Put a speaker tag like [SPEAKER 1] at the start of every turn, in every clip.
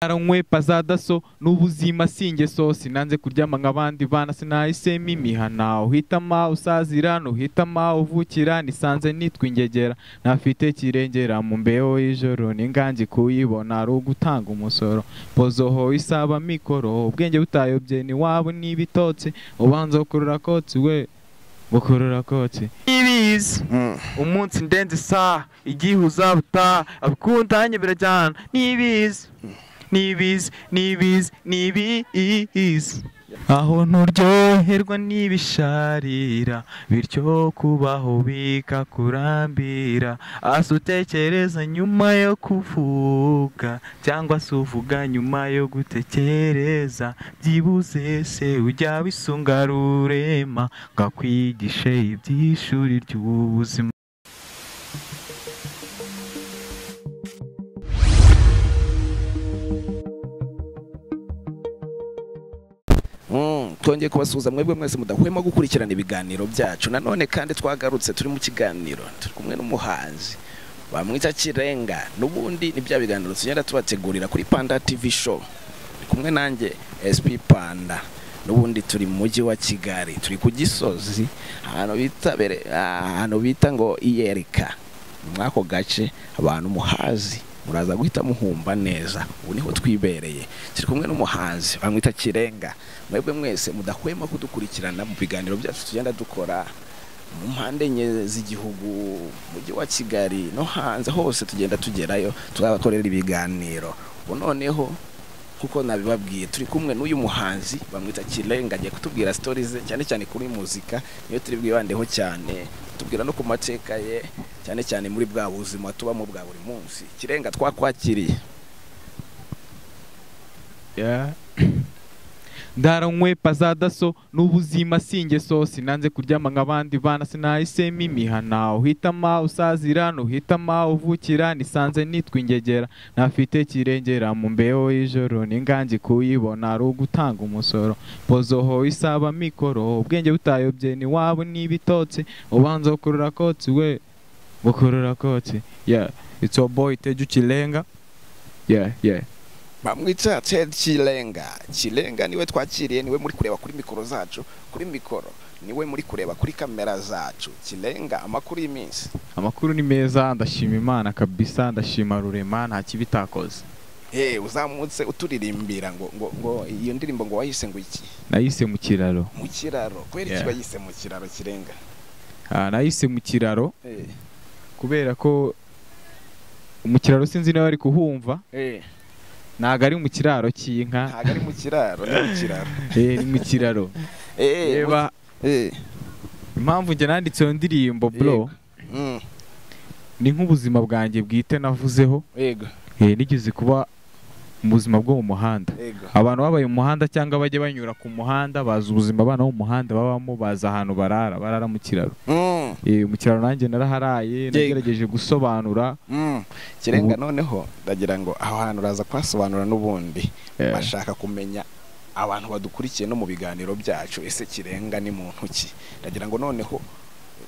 [SPEAKER 1] naranywe pazadaso n'ubuzima si ingeso sinanze kuryama nk'abandi bana sinahise mimihana uhitama usazira nuhitama uvukira nisanze nitwa ingegera ntafite kirengera mu mbeho y'ijoro n'ingangi kuyibona ari ugutanga umusoro pozoho isaba mikoro ubwenge butayobye ni wabo n'ibitotsi ubanza gukurura kotsi we gukurura kotsi
[SPEAKER 2] ibiza umunsi ndenze isaha igihe uzabutaha abikundanye birajyana n'ibiza n'ibiza n'ibiza n'ibiza aho nturyoherwa n'ibisharira bityo kubaho bikakurambira asa utekereza nyuma yo kuvuga cyangwa se uvuga nyuma yo gutekereza byibuze se ujya wisunga rurema ngo akwigishe iby'ishuri ry'ubuzima
[SPEAKER 3] Mm, twongeye kubasuhuza mwebwe mwese mudahwema gukurikirana ibiganiro byacu nanone kandi twagarutse turi mu kiganiro turi kumwe n'umuhanzi bamwita kirenga n'ubundi ni bya biganiro tugenda tubategurira kuri panda tv show Turi kumwe nanjye sp panda n'ubundi turi mu mujyi wa kigali turi ku gisozi ahantu bita bere ahantu bita ngo iyereka mwako gace abantu muhazi muraza guhita muhumva neza ubu niho twibereye turi kumwe n'umuhanzi bamwita kirenga mwebwe mwese mudahwema kudukurikirana mu biganiro byacu tugenda dukora mu mpande enye z'igihugu mu mujyi wa kigali no hanze hose tugenda tugerayo tubakorera ibiganiro ubu noneho kuko nabibabwiye turi kumwe n'uyu muhanzi bamwita kirenga agiye kutubwira sitori ze cyane cyane kuri muzika niyo turi bwibandeho cyane tubwira no ku mateka ye cyane cyane muri bwa buzima tubamo bwa buri munsi kirenga twakwakiriye
[SPEAKER 1] Yeah. ndaranywe pazadaso n'ubuzima si ingeso sinanze kuryama nk'abandi bana sinahise mimihana uhitama usazira nuhitama uvukira nisanze nitwa ingegera ntafite kirengera mu mbeho y'ijoro n'ingangi kuyibona ari ugutanga umusoro pozoho isaba mikoro ubwenge butayobye ni wabo n'ibitotsi ubanza gukurura kotsi we gukurura kotsi yeah it's your boy teju kirenga yeah yeah
[SPEAKER 3] bamwita ted kirenga kirenga niwe twakiriye niwe muri kureba kuri mikoro zacu kuri mikoro niwe muri kureba kuri kamera zacu kirenga amakuru y'iminsi
[SPEAKER 1] amakuru ni meza ndashima imana kabisa ndashima rurema nta kibi itakoze
[SPEAKER 3] Eh uzamutse uturirimbira ngo ngo ngo iyo ndirimbo ngo wayise ngo iki
[SPEAKER 1] nayise mu kiraro
[SPEAKER 3] mu kiraro kwera iki
[SPEAKER 1] Yeah.
[SPEAKER 3] bayise mu kiraro kirenga
[SPEAKER 1] Ah, nayise mu kiraro
[SPEAKER 3] eh
[SPEAKER 1] kubera ko mu kiraro sinzi niba bari kuhumva
[SPEAKER 3] eh
[SPEAKER 1] ntago ari mu kiraro cy'inka
[SPEAKER 3] ntago ari mu kiraro ni mu kiraro
[SPEAKER 1] eh, ni mu kiraro
[SPEAKER 3] eh mu-
[SPEAKER 1] reba
[SPEAKER 3] eh
[SPEAKER 1] impamvu njye nanditse iyo ndirimbo bro
[SPEAKER 3] Yego. mm,
[SPEAKER 1] ni nk'ubuzima bwanjye bwite navuzeho
[SPEAKER 3] yego
[SPEAKER 1] eh, nigeze kuba mu buzima bwo mu muhanda
[SPEAKER 3] yego
[SPEAKER 1] abantu babaye mu muhanda cyangwa bajya banyura ku muhanda bazi ubuzima abana bo mu muhanda babamo bazi ahantu barara barara mu kiraro
[SPEAKER 3] mm.
[SPEAKER 1] Eh, mu kiraro nanjye naraharaye nagerageje gusobanura
[SPEAKER 3] Mm. kirenga noneho ndagira ngo aho hantu uraza kuhasobanura n'ubundi
[SPEAKER 1] Eh.
[SPEAKER 3] bashaka kumenya abantu badukurikiye no mu biganiro byacu ese kirenga ni muntu ki ndagira ngo noneho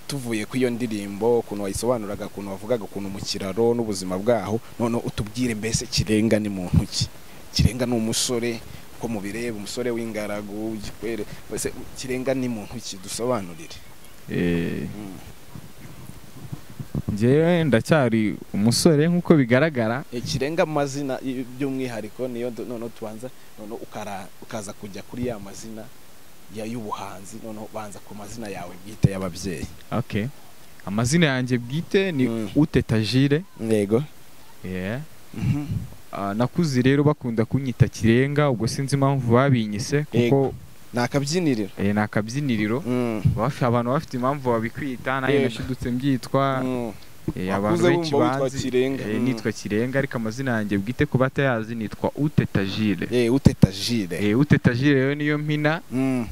[SPEAKER 3] tuvuye ku iyo ndirimbo ukuntu wayisobanuraga ukuntu wavugaga ukuntu mu kiraro n'ubuzima bwaho noneho utubwire mbese kirenga ni muntu ki kirenga ni umusore uko mubireba umusore w'ingaragu w'igikwere mbese kirenga ni muntu ki dusobanurire
[SPEAKER 1] eh,
[SPEAKER 3] Mm.
[SPEAKER 1] njyewe ndacyari umusore nk'uko bigaragara
[SPEAKER 3] Eh, kirenga amazina y- by'umwihariko niyo du- noneho tubanza noneho ukara- ukaza kujya kuri ya mazina ya y'ubuhanzi noneho banza ku mazina yawe bwite y'ababyeyi
[SPEAKER 1] okay amazina yanjye bwite ni
[SPEAKER 3] Mm.
[SPEAKER 1] uteta jire
[SPEAKER 3] yego
[SPEAKER 1] yeah. Ah, nakuze rero bakunda kunyita kirenga ubwo sinzi impamvu babinyise kuko
[SPEAKER 3] Yego. ni akabyiniriro
[SPEAKER 1] eh, ni akabyiniriro Baf- abantu bafite impamvu babikwita nanjye
[SPEAKER 3] Yego.
[SPEAKER 1] nashidutse mbyitwa
[SPEAKER 3] Mm.
[SPEAKER 1] Eh, abantu
[SPEAKER 3] Wakuze
[SPEAKER 1] benshi
[SPEAKER 3] wumva witwa
[SPEAKER 1] banzi
[SPEAKER 3] Kirenga.
[SPEAKER 1] eh,
[SPEAKER 3] Mm.
[SPEAKER 1] nitwa kirenga ariko amazina yanjye bwite ku batayazi nitwa utetagire
[SPEAKER 3] Eh, uteta jire
[SPEAKER 1] eh, utetagire rero niyo mpina
[SPEAKER 3] Mm.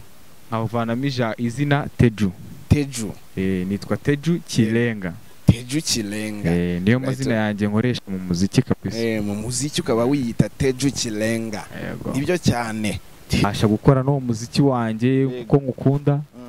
[SPEAKER 1] nkavanamo ija izina teju
[SPEAKER 3] teju
[SPEAKER 1] eh, nitwa teju kirenga
[SPEAKER 3] teju kirenga
[SPEAKER 1] eh, niyo
[SPEAKER 3] Right.
[SPEAKER 1] mazina yanjye nkoresha mu muziki kabisa
[SPEAKER 3] Eh, mu muziki ukaba wiyita teju kirenga
[SPEAKER 1] Yego.
[SPEAKER 3] nibyo cyane
[SPEAKER 1] mbasha gukora n'uwo muziki wanjye
[SPEAKER 3] Yego.
[SPEAKER 1] kuko ngukunda
[SPEAKER 3] Mm.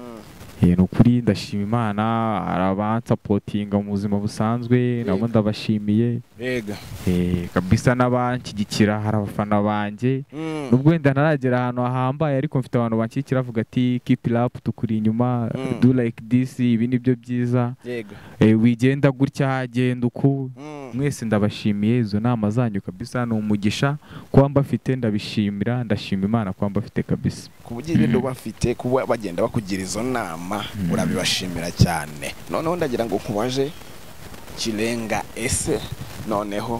[SPEAKER 1] Eh, ni ukuri ndashima imana hari abansapotinga mu buzima busanzwe nabo ndabashimiye
[SPEAKER 3] yega
[SPEAKER 1] Eh, kabisa n'abanshyigikira hari abafana banjye nubwo wenda ntaragera ahantu hahambaye ariko mfite abantu banshyigikira bavuga ati keep rap tukuri inyuma
[SPEAKER 3] Mm.
[SPEAKER 1] do like this ibi ni byo byiza
[SPEAKER 3] yega
[SPEAKER 1] Eh, wigenda gutya hagenda uku mwese ndabashimiye izo nama zanyu kabisa ni umugisha kuba mbafite ndabishimira ndashima imana kuba mbafite kabisa
[SPEAKER 3] ku bugiriro bafite kuba bagenda bakugira izo nama urabibashimira cyane noneho ndagira ngo nkubaje kirenga ese noneho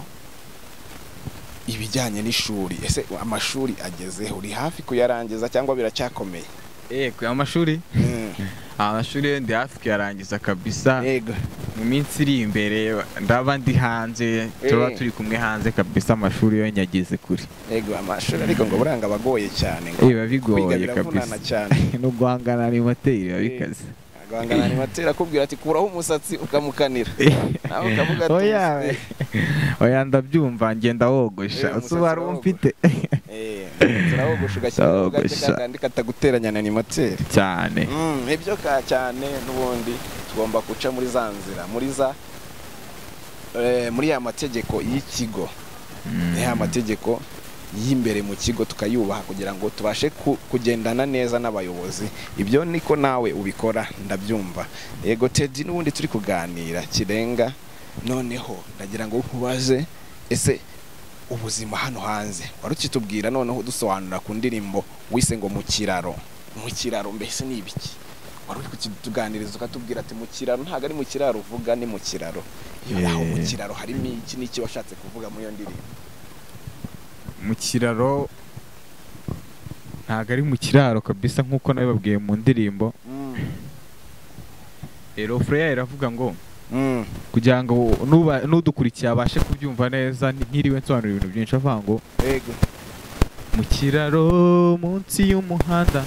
[SPEAKER 3] ibijyanye n'ishuri ese amashuri agezeho uri hafi kuyarangiza cyangwa biracyakomeye
[SPEAKER 1] eh ku amashuri
[SPEAKER 3] Mm,
[SPEAKER 1] amashuri ndi hafi kuyarangiza kabisa
[SPEAKER 3] yego
[SPEAKER 1] mu minsi iri imbere ndaba ndi hanze turaba
[SPEAKER 3] Eh.
[SPEAKER 1] turi kumwe hanze kabisa amashuri yo nyageze kure
[SPEAKER 3] yego amashuri ariko ngo buranga abagoye cyane ngo
[SPEAKER 1] eh biba
[SPEAKER 3] kwiga
[SPEAKER 1] bigoye kabisa
[SPEAKER 3] biravunana cyane
[SPEAKER 1] no guhangana n'imateri biba bikaze
[SPEAKER 3] agahangana ni matera akubwira ati kuraho umusatsi ukamukanira nawe ukavuga ati
[SPEAKER 1] oya
[SPEAKER 3] "Eh,
[SPEAKER 1] oya ndabyumva ngenda wogosha uzi
[SPEAKER 3] Eh, umusatsi
[SPEAKER 1] uwari
[SPEAKER 3] urawogosha.
[SPEAKER 1] umfite
[SPEAKER 3] Eh, turawogosha ugashyiraho
[SPEAKER 1] Ndawogosha.
[SPEAKER 3] gake kakandi kataguteranya na animateri
[SPEAKER 1] cyane
[SPEAKER 3] Mm, ibyo ka cyane n'ubundi tugomba guca muri za nzira muri za eh, muri ya mategeko y'ikigo ni ya mategeko y'imbere mu kigo tukayubaha kugira ngo tubashe ku- kugendana neza n'abayobozi ibyo niko nawe ubikora ndabyumva yego tedi n'ubundi turi kuganira kirenga noneho ndagira ngo nkubaze ese ubuzima hano hanze wari ukitubwira noneho dusobanura ku ndirimbo wise ngo mu kiraro mu kiraro mbese ni ibiki wari uri kutuganiriza ukatubwira ati mu kiraro ntabwo ari mu kiraro uvuga ni mu kiraro iyo aho mu
[SPEAKER 1] Eh.
[SPEAKER 3] kiraro harimo iki n'iki washatse kuvuga muri iyo ndirimbo
[SPEAKER 1] mu kiraro ntabwo ari mu kiraro kabisa nk'uko nabibabwiye mu ndirimbo rero fureya iravuga ngo kugira ngo nuba- n'udukurikiye abashe kubyumva neza ni- ntiriwe nsobanura ibintu byinshi avuga ngo
[SPEAKER 3] yego
[SPEAKER 1] mu kiraro munsi y'umuhanda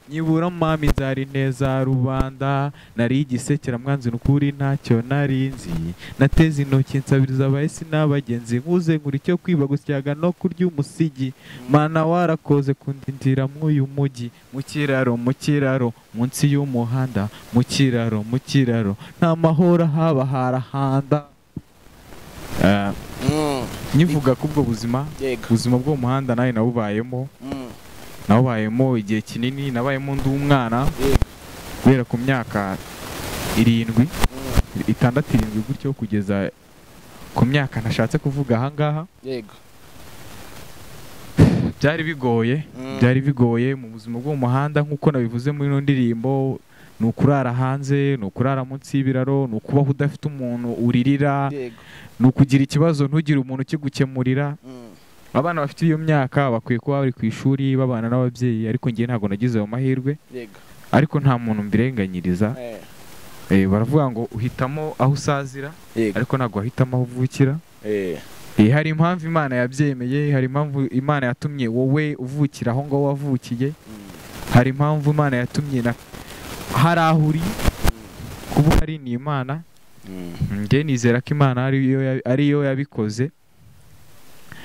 [SPEAKER 1] nyibura mami nzari neza rubanda nari igisekera mwanzi n'ukuri ntacyo nari nzi nateze intoki nsabiriza abahisi n'abagenzi nkuze nkura icyo kwiba gusyaga no kurya umusigi mana warakoze kundindira mw'uyu mujyi mu kiraro mu kiraro munsi y'umuhanda mu kiraro mu kiraro nta mahoro haba harahanda Ah, nyivuga k'ubwo buzima
[SPEAKER 3] yego
[SPEAKER 1] ubuzima bwo mu muhanda nawe nabubayemo nabayemo igihe kinini nabayemo ndi umwana guhera ku myaka irindwi itandatu irindwi gutyo kugeza ku myaka nashatse kuvuga ahangaha
[SPEAKER 3] yego
[SPEAKER 1] byari bigoye byari bigoye mu buzima bwo mu muhanda nk'uko nabivuze muri ino ndirimbo ni ukurara hanze ni ukurara munsi y'ibiraro ni ukubaho udafite umuntu uririra
[SPEAKER 3] yego
[SPEAKER 1] ni ukugira ikibazo ntugire umuntu ukigukemurira abana bafite iyo myaka bakwiye kuba bari ku ishuri babana n'ababyeyi ariko ngewe ntabwo nagize ayo mahirwe
[SPEAKER 3] yego
[SPEAKER 1] ariko nta muntu mbirenganyiriza
[SPEAKER 3] Eh,
[SPEAKER 1] Eh, baravuga ngo uhitamo aho usazira
[SPEAKER 3] yego
[SPEAKER 1] ariko ntabwo wahitamo aho uvukira
[SPEAKER 3] Eh,
[SPEAKER 1] Eh, hari impamvu imana yabyemeye hari impamvu imana yatumye wowe uvukira aho ngaho wavukiye
[SPEAKER 3] mm,
[SPEAKER 1] hari impamvu imana yatumye na hari aho uri kuba hari ni imana
[SPEAKER 3] mm,
[SPEAKER 1] njye nizera ko imana ariyo ya- ariyo yabikoze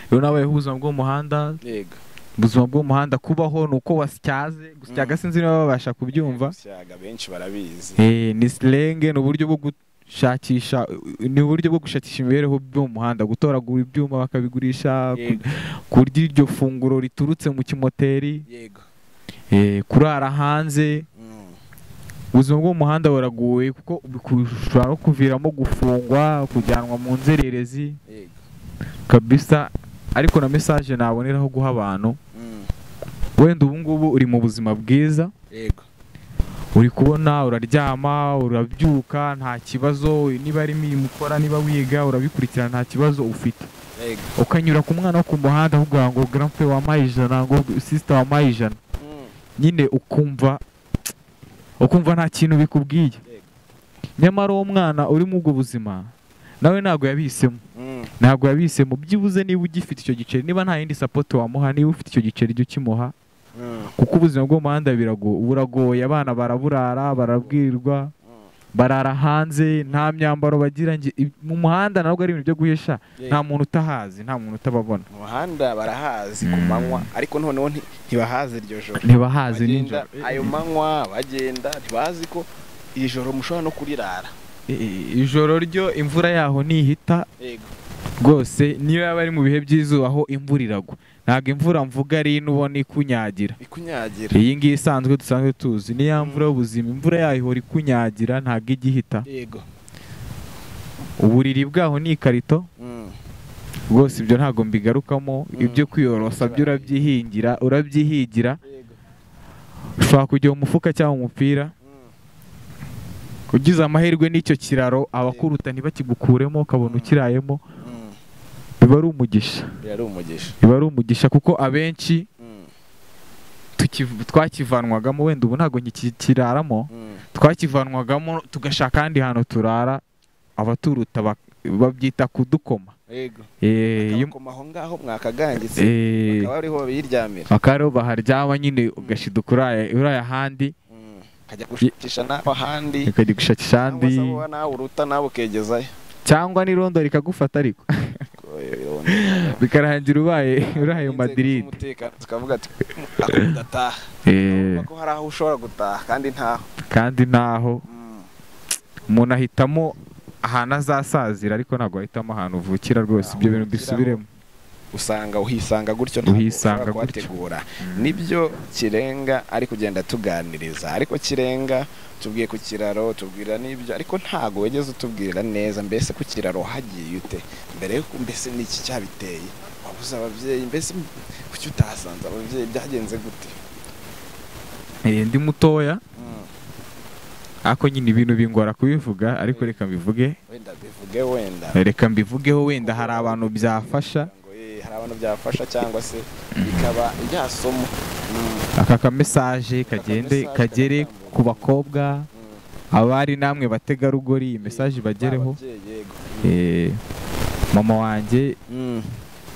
[SPEAKER 1] rero nawe ubuzima bw'umuhanda
[SPEAKER 3] yego
[SPEAKER 1] ubuzima bw'umuhanda kubaho ni uko wasyaze gusa
[SPEAKER 3] Mm.
[SPEAKER 1] sinzi niba babasha kubyumva
[SPEAKER 3] Syaga benshi barabizi
[SPEAKER 1] Eh, ni silenge ni uburyo bwo gushakisha ni uburyo bwo gushakisha imibereho byo mu muhanda gutoragura ibyuma bakabigurisha ku-
[SPEAKER 3] yego
[SPEAKER 1] kurya iryo funguro riturutse mu kimoteri
[SPEAKER 3] yego
[SPEAKER 1] eh, kurara hanze
[SPEAKER 3] Mm,
[SPEAKER 1] ubuzima bwo mu muhanda buragoye kuko bishobora no kuviramo gufungwa kujyanwa mu nzererezi
[SPEAKER 3] yego
[SPEAKER 1] kabisa ariko na mesaje naboneraho guha abantu
[SPEAKER 3] Mm,
[SPEAKER 1] wenda ubu ngubu uri mu buzima bwiza
[SPEAKER 3] yego
[SPEAKER 1] uri kubona uraryama urabyuka nta kibazo niba ari imirimo ukora niba wiga urabikurikira nta kibazo ufite
[SPEAKER 3] yego
[SPEAKER 1] ukanyura ku mwana wo ku muhanda uvuga ngo garampe wampaye ijana ngo sisita wampaye ijana
[SPEAKER 3] Mm,
[SPEAKER 1] nyine ukumva ukumva nta kintu bikubwiye
[SPEAKER 3] Yego.
[SPEAKER 1] nyamara uwo mwana uri muri ubwo buzima nawe ntabwo yabisemo
[SPEAKER 3] mm,
[SPEAKER 1] ntabwo yabisemo byibuze niba ugifite icyo giceri niba nta yindi sapoti wamuha niba ufite icyo giceri jya ukimuha
[SPEAKER 3] mm,
[SPEAKER 1] kuko ubuzima bwo mu muhanda birago- buragoye abana baraburara barabwirwa
[SPEAKER 3] mm,
[SPEAKER 1] barara hanze nta myambaro bagira nge- ib- mu muhanda ntabwo ari ibintu byo guhisha
[SPEAKER 3] yego.
[SPEAKER 1] nta muntu utahazi nta muntu utababona
[SPEAKER 3] Mu muhanda barahazi ku
[SPEAKER 1] Mm.
[SPEAKER 3] manywa ariko noneho nti- ntibahazi iryo joro
[SPEAKER 1] ntibahazi
[SPEAKER 3] bagenda
[SPEAKER 1] nijoro
[SPEAKER 3] ayo manywa bagenda ntibazi ko iri joro mushobora no kurirara
[SPEAKER 1] Eh, eh, ijoro ryo imvura yaho ntihita
[SPEAKER 3] yego
[SPEAKER 1] rwose niyo yaba ari mu bihe by'izuba aho imvura iragwa ntabwo imvura mvuga ari ino ubona ikunyagira
[SPEAKER 3] ikunyagira
[SPEAKER 1] iyi ngiyi isanzwe dusanzwe tuzi niya mvura y'ubuzima imvura yayo ihora ikunyagira ntabwo ijya ihita
[SPEAKER 3] yego
[SPEAKER 1] uburiri bwaho ni ikarito
[SPEAKER 3] Mm.
[SPEAKER 1] rwose ibyo ntabwo mbigarukamo ibyo kwiyorosa byo urabyihingira urabyihigira
[SPEAKER 3] yego
[SPEAKER 1] ushobora kujya mu mufuka cyangwa mu mupira ugize amahirwe n'icyo kiraro abakuruta ntibakigukuremo ukabona ukirayemo
[SPEAKER 3] Mm.
[SPEAKER 1] biba ari umugisha
[SPEAKER 3] yari umugisha
[SPEAKER 1] biba ari umugisha kuko abenshi
[SPEAKER 3] Mm.
[SPEAKER 1] tukiv- twakivanwagamo wenda ubu ntabwo nkikiraramo
[SPEAKER 3] Mm.
[SPEAKER 1] twakivanwagamo tugashaka ahandi hantu turara abaturuta bak- babyita kudukoma
[SPEAKER 3] yego
[SPEAKER 1] Eh, iyo-
[SPEAKER 3] Akabakoma aho ngaho mwakagangitse
[SPEAKER 1] eh,
[SPEAKER 3] bakaba ariho babiryamira
[SPEAKER 1] bakaba ariho baharyama nyine ugashidukura uraye- uraye ahandi
[SPEAKER 3] Mm. akajya gushakisha nawe ahandi
[SPEAKER 1] ukajya gushakisha
[SPEAKER 3] cyangwa se
[SPEAKER 1] ahandi
[SPEAKER 3] wowe nawe uruta nawe ukegezayo
[SPEAKER 1] cyangwa n'irondo rikagufata ariko bikarangira ubaye uraye Madrid
[SPEAKER 3] umutekano tukavuga ati udataha
[SPEAKER 1] Eh,
[SPEAKER 3] ko hari aho ushobora gutaha kandi ntaho
[SPEAKER 1] kandi ntaho
[SPEAKER 3] Mm.
[SPEAKER 1] umuntu ahitamo ahantu azasazira ariko ntabwo ahitamo ahantu uvukira rwose ibyo bintu mbisubiremo
[SPEAKER 3] usanga uhisanga gutyo ntabwo
[SPEAKER 1] Uhisanga gutyo.
[SPEAKER 3] ushobora kuhategura nibyo kirenga ari kugenda tuganiriza ariko kirenga tubwiye ku kiraro tubwira n'ibyo ariko ntago wigeze utubwira neza mbese ku kiraro hagiye ute mbere yuko mbese n'iki cyabiteye wabuze ababyeyi mbese kuki utahasanze ababyeyi byagenze gute
[SPEAKER 1] Eh, ndi mutoya
[SPEAKER 3] Mm.
[SPEAKER 1] ariko nyine ibintu bingora kubivuga ariko reka mbivuge
[SPEAKER 3] wenda bivuge wenda
[SPEAKER 1] reka mbivugeho wenda hari abantu byafasha
[SPEAKER 3] Ngo, eh, hari abantu byafasha cyangwa se bikaba byasomo Mm.
[SPEAKER 1] aka kamesaje kagende
[SPEAKER 3] kamesaje
[SPEAKER 1] kagere
[SPEAKER 3] karatambuka.
[SPEAKER 1] ku bakobwa
[SPEAKER 3] Mm.
[SPEAKER 1] abari namwe bategarugori iyi mesaje ibagereho Eh, mama wanjye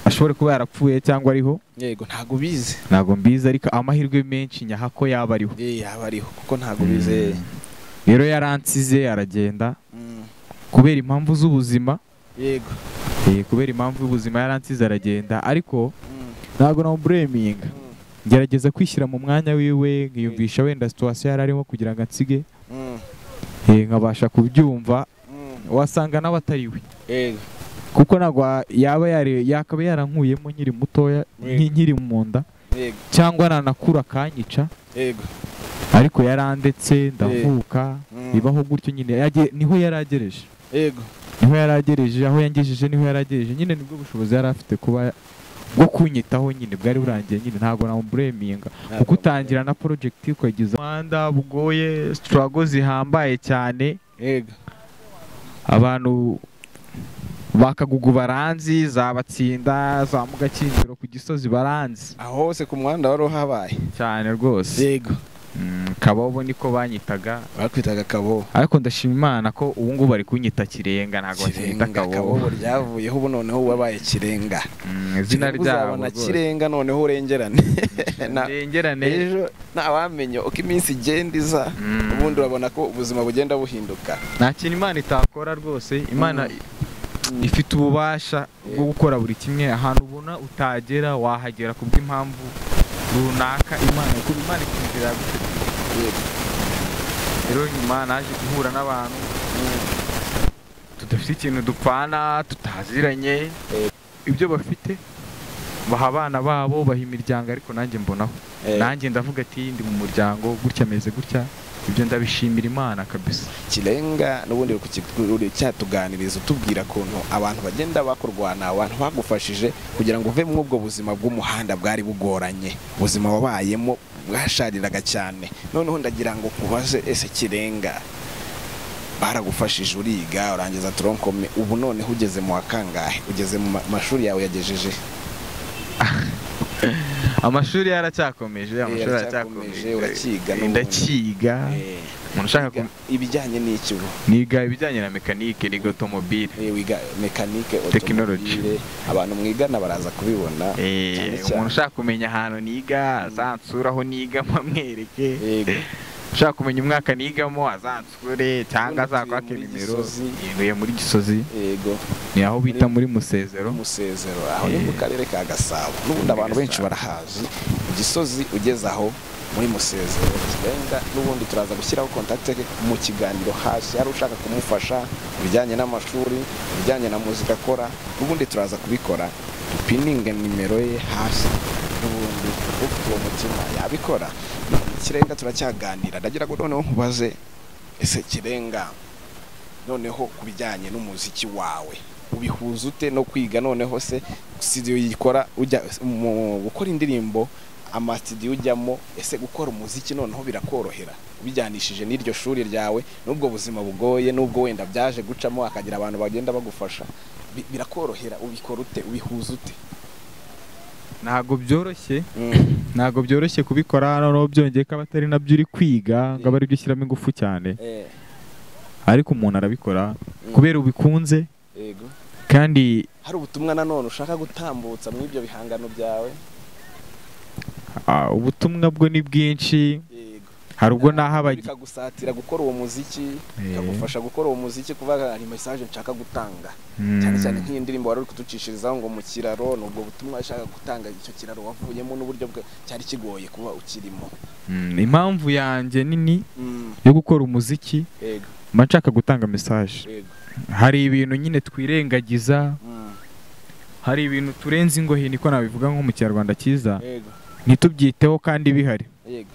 [SPEAKER 1] ashobore kuba yarapfuye cyangwa ariho
[SPEAKER 3] yego ntabwo ubizi
[SPEAKER 1] ntabwo mbizi ariko amahirwe menshi nyaha ko yaba ariho
[SPEAKER 3] Eh, yaba ariho kuko ntabwo ubizi
[SPEAKER 1] rero yaransize aragenda
[SPEAKER 3] Mm.
[SPEAKER 1] kubera impamvu z'ubuzima
[SPEAKER 3] yego
[SPEAKER 1] eh, kubera impamvu y'ubuzima yaransize aragenda ariko
[SPEAKER 3] Mm.
[SPEAKER 1] ntabwo namubureminga
[SPEAKER 3] Mm.
[SPEAKER 1] ngerageza kwishyira mu mwanya wiwe nkiyumvisha wenda situwasiyo yari arimo kugira ngo ansige
[SPEAKER 3] Mm.
[SPEAKER 1] eh, nkabasha kubyumva
[SPEAKER 3] Mm.
[SPEAKER 1] wasanga nawe atari we
[SPEAKER 3] yego
[SPEAKER 1] kuko ntabwo wa- yaba yari yakaba yarankuyemo nkiri mutoya
[SPEAKER 3] Yego.
[SPEAKER 1] nki- nkiri mu nda
[SPEAKER 3] yego
[SPEAKER 1] cyangwa nanakura akanyica
[SPEAKER 3] yego
[SPEAKER 1] ariko yarandetse ndavuka
[SPEAKER 3] Mm.
[SPEAKER 1] bibaho gutyo nyine Yage- niho yari agereje
[SPEAKER 3] yego
[SPEAKER 1] niho yari agereje aho yangejeje niho yari agereje nyine nibwo bushobozi yari afite kuba bwo kunyitaho nyine bwari burangiye nyine ntabwo namubureminga kuko utangira na porojegiti ukageza umuhanda bugoye sitarago zihambaye cyane
[SPEAKER 3] yego
[SPEAKER 1] abantu bakagugu baranzi zabatsinda za mugakinjiro ku gisozi baranzi
[SPEAKER 3] aho hose ku muhanda wari uhabaye
[SPEAKER 1] cyane rwose
[SPEAKER 3] yego
[SPEAKER 1] Mm, kabobo niko banyitaga
[SPEAKER 3] bakwitaga kabobo
[SPEAKER 1] ariko ndashima imana ko ubu ngubu bari kunyita kirenga ntabwo bakinyita kabobo
[SPEAKER 3] kabobo ryavuyeho ubu noneho wabaye kirenga
[SPEAKER 1] Mm, izina
[SPEAKER 3] Kirenga
[SPEAKER 1] ryabo
[SPEAKER 3] uzabona
[SPEAKER 1] rwose.
[SPEAKER 3] kirenga noneho urengerane Na-
[SPEAKER 1] Irengerane
[SPEAKER 3] ejo ntawamenya uko iminsi igenda iza
[SPEAKER 1] Mm.
[SPEAKER 3] ubundi urabona ko ubuzima bugenda buhinduka
[SPEAKER 1] nta kintu imana itakora rwose imana ifite ububasha bwo gukora buri kimwe ahantu ubona utagera wahagera ku bw'impamvu runaka imana kuko imana ikumvira
[SPEAKER 3] Yego.
[SPEAKER 1] rero nyuma naje guhura n'abantu tudafite ikintu dupfana tutaziranye ibyo bafite baha abana babo baha imiryango ariko nanjye mbonaho
[SPEAKER 3] Eh,
[SPEAKER 1] nanjye ndavuga ati ndi mu muryango gutya ameze gutya ibyo ndabishimira imana kabisa
[SPEAKER 3] kirenga n'ubundi uri kukigurira cyatuganiriza utubwira ukuntu abantu bagenda bakurwana abantu bagufashije kugira ngo uve muri ubwo buzima bw'umuhanda bwari bugoranye ubuzima wabayemo bwashariraga cyane noneho ndagira ngo nkubaze ese kirenga baragufashije uriga urangiza toronkome ubu noneho ugeze mu wa kangahe ugeze mu ma- mashuri yawe yagejeje
[SPEAKER 1] amashuri yaracyakomeje amashuri
[SPEAKER 3] yaracyakomeje,
[SPEAKER 1] yaracyakomeje
[SPEAKER 3] uracyiga
[SPEAKER 1] Eh,
[SPEAKER 3] n'ubundi.
[SPEAKER 1] ndakiga
[SPEAKER 3] Eh,
[SPEAKER 1] umuntu ushaka
[SPEAKER 3] wiga ibijyanye n'iki ubu
[SPEAKER 1] niga ibijyanye na mekanike niga otomobile
[SPEAKER 3] Eh, wiga mekanike
[SPEAKER 1] Technology.
[SPEAKER 3] otomobile abantu mwigana baraza kubibona
[SPEAKER 1] Eh,
[SPEAKER 3] cyane cyane.
[SPEAKER 1] umuntu ushaka kumenya ahantu niga azansure aho niga mwamwereke
[SPEAKER 3] Yego.
[SPEAKER 1] ushaka kumenya umwaka nigamo azansure cyangwa
[SPEAKER 3] Ubundi
[SPEAKER 1] azakwake
[SPEAKER 3] utuye muri
[SPEAKER 1] nimero
[SPEAKER 3] Gisozi.
[SPEAKER 1] yeguye muri gisozi
[SPEAKER 3] yego
[SPEAKER 1] ni aho bita muri musezero
[SPEAKER 3] umusezero aho ni
[SPEAKER 1] Eh.
[SPEAKER 3] mu karere ka gasabo n'ubundi abantu benshi barahazi gisozi ugeze aho muri musezero kirenga n'ubundi turaza gushyiraho kontakite mu kiganiro hasi hari ushaka kumufasha ibijyanye n'amashuri ibijyanye na muzika akora n'ubundi turaza kubikora dupininge nimero ye hasi n'ubundi ufite uwo mutima yabikora kirenga turacyaganira ndagira ngo noneho nkubaze ese kirenga noneho ku bijyanye n'umuziki wawe ubihuza ute no kwiga noneho se studio yikora ujya mu gukora indirimbo amasitidiyo ujyamo ese gukora umuziki noneho birakorohera ubijyanishije n'iryo shuri ryawe n'ubwo buzima bugoye n'ubwo wenda byaje gucamo hakagira abantu bagenda bagufasha bi- birakorohera ubikora ute ubihuza ute
[SPEAKER 1] ntabwo byoroshye ntabwo byoroshye kubikora noneho byongeye ko abatari nabyo uri kwiga ngo abe aribyo ushyiramo ingufu cyane
[SPEAKER 3] Eh,
[SPEAKER 1] ariko umuntu arabikora
[SPEAKER 3] Mm.
[SPEAKER 1] kubera ubikunze
[SPEAKER 3] yego
[SPEAKER 1] kandi
[SPEAKER 3] hari ubutumwa nanone ushaka gutambutsa muri ibyo bihangano byawe
[SPEAKER 1] ah, ubutumwa bwe ni bwinshi
[SPEAKER 3] yego
[SPEAKER 1] hari ubwo naho abagira
[SPEAKER 3] bikagusatira gukora uwo muziki
[SPEAKER 1] Eh.
[SPEAKER 3] bikagufasha gukora uwo muziki kuvuga hari mesaje nshaka gutanga cyane cyane nk'iyi ndirimbo wari uri kuducishirizaho ngo mu kiraro ni ubwo butumwa yashaka gutanga icyo kiraro wavuyemo n'uburyo bwe cyari kigoye kuba ukirimo
[SPEAKER 1] Mm, impamvu yanjye nini
[SPEAKER 3] Mm,
[SPEAKER 1] yo gukora umuziki
[SPEAKER 3] yego
[SPEAKER 1] mba nshaka gutanga mesaje
[SPEAKER 3] yego
[SPEAKER 1] hari ibintu nyine twirengagiza
[SPEAKER 3] mm,
[SPEAKER 1] hari ibintu turenze ingohe niko nabivuga nko mu kinyarwanda cyiza
[SPEAKER 3] yego
[SPEAKER 1] ntitubyiteho kandi bihari
[SPEAKER 3] yego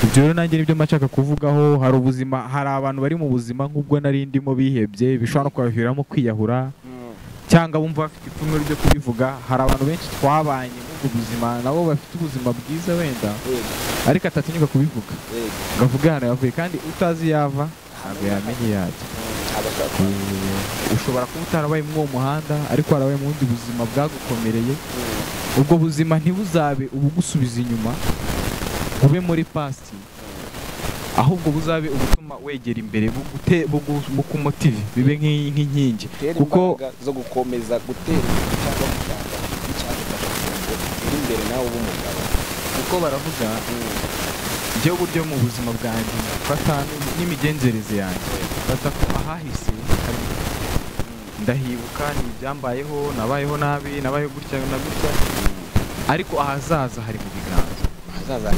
[SPEAKER 1] ibyo rero nanjye nibyo mba nshaka kuvugaho hari ubuzima hari abantu bari mu buzima nk'ubwo nari ndimo bihebye bishobora no kubaviramo kwiyahura
[SPEAKER 3] Mm,
[SPEAKER 1] cyangwa bumva bafite ipfunwe ryo kubivuga hari abantu benshi twabanye muri ubwo buzima nabo bafite ubuzima bwiza wenda
[SPEAKER 3] yego
[SPEAKER 1] ariko atatinyuka kubivuga
[SPEAKER 3] yego
[SPEAKER 1] ngo avuge ahantu yavuye kandi utazi yava ntabwo yamenya iyo yajya
[SPEAKER 3] Mm, abashaka
[SPEAKER 1] ushobora kuba utarabaye muri uwo muhanda ariko warabaye mu bundi buzima bwagukomereye
[SPEAKER 3] Mm,
[SPEAKER 1] ubwo buzima ntibuzabe ubugusubiza inyuma bube muri past ahubwo buzabe ubutuma wegera imbere bugute- bugu- bukumotive bibe nk'i- nk'inkingi
[SPEAKER 3] tera
[SPEAKER 1] kuko
[SPEAKER 3] imbaraga zo gukomeza gutera imbere cyangwa kuganga icyagufasha kugira ngo uri imbere nawe ube umugabo
[SPEAKER 1] kuko baravuga
[SPEAKER 3] Mm,
[SPEAKER 1] ibyo buryo mu buzima bwanjye mfata n'imigenzereze yanjye mfata ko ahahise hari ndahibuka ni ibyambayeho nabayeho nabi nabayeho gutya na gutya ariko ahazaza hari mu biganza
[SPEAKER 3] ahazaza